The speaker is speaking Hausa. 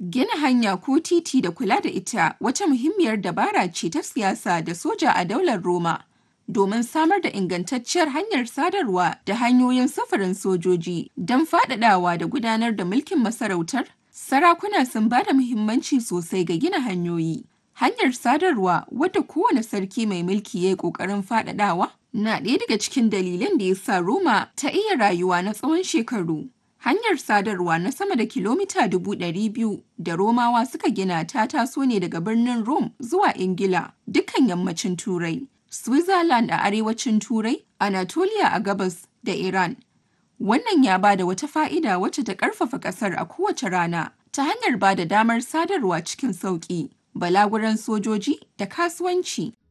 Gina hanya ko titi da kula da ita wata muhimmiyar dabara ce ta siyasa da soja a daular Roma. Domin samar da ingantacciyar hanyar sadarwa da hanyoyin sufurin sojoji don faɗaɗawa da gudanar da mulkin masarautar, sarakuna sun ba da muhimmanci sosai ga gina hanyoyi. Hanyar sadarwa wadda kowane sarki mai mulki ya yi ƙoƙarin faɗaɗawa na ɗaya daga cikin dalilan da ya sa Roma ta iya rayuwa na tsawon shekaru. Hanyar sadarwa na sama da kilomita dubu ɗari biyu da Romawa suka gina ta taso ne daga birnin Rome zuwa Ingila, dukkan yammacin Turai, Switzerland a arewacin Turai, Anatolia a gabas da Iran. Wannan ya ba da wata fa'ida wacce ta ƙarfafa ƙasar a kowace rana ta hanyar ba da damar sadarwa cikin sauƙi, balaguran sojoji da kasuwanci.